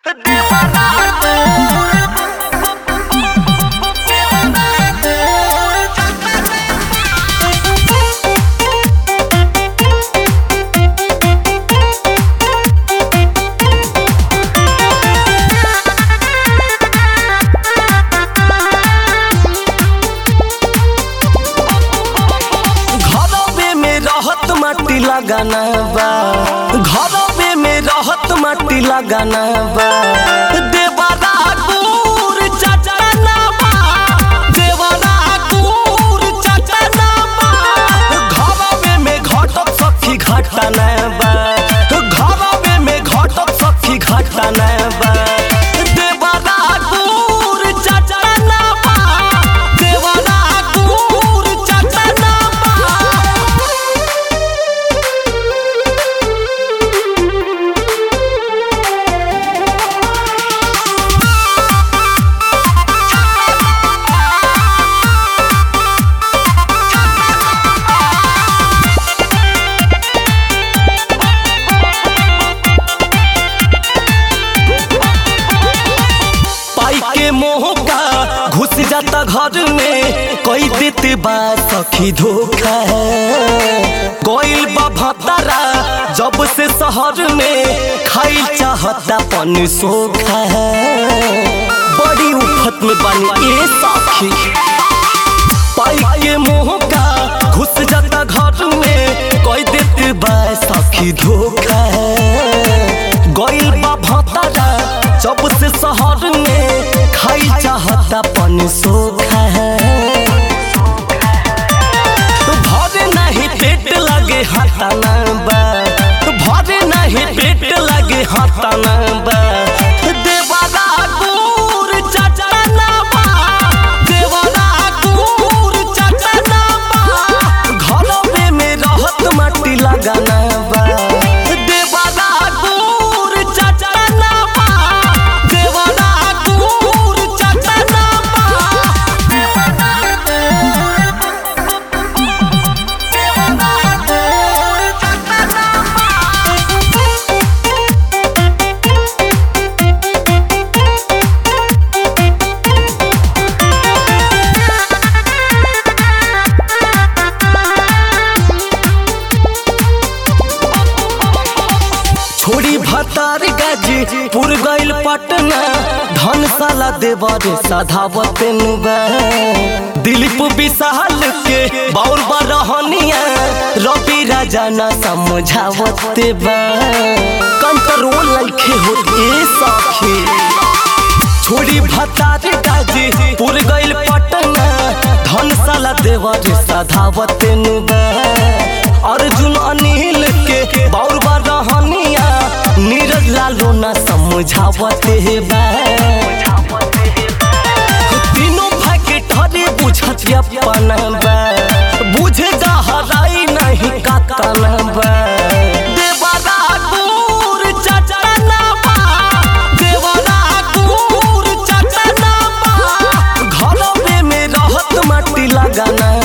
लगाना बा घरवे में रहत माटी लगाना बा देवरा गुर चचना बा देवरा गुर चचना बा घरवे में घटक सखी घटना बा घरवे में घटक सखी घटना बा देवरा गुर चचना बा देवरा गुर चचना बा पाई के मोह का घुस जाता घर में कोई देते बा सखी धोखा कोई बा भतारा जब से शहर में खाई चाहता पन सोखा बड़ी उफत में बनी ए सखी पाई के मोह का घुस जाता घर में कोई देते बा सखी धोखा गइल बा भतारा जब से शहर में खाई चाहता पन सोखा भरे नहीं पेट लगे हटाना बा भरे नहीं पेट लगे हटाना बा देवरा गुर चचना बा देवरा गुर चचना बा घरवे में रहत माटी लगाना बा देवरा गुर चचना बा देवरा गुर चचना छोड़ी भतार गाजी पुर गइल पटना धनशाला देवर सधावत बा दिलीप विशाल के बौर बरहनिया रवि राजा न समझावत बा कंट्रोल लइखे होते सखी छोड़ी भतार गाजी पुर गइल पटना धनशाला देवर सधावत बा अर्जुन अनिल के बौर रहनिया नीरज लालो न समझावत बा तीनों भाई के ठरे बुझत अपन बा बुझे गहराई नहीं कतन बा देवरा गुर चचना बा देवरा गुर चचना बा घरवे में रहत माटी लगाना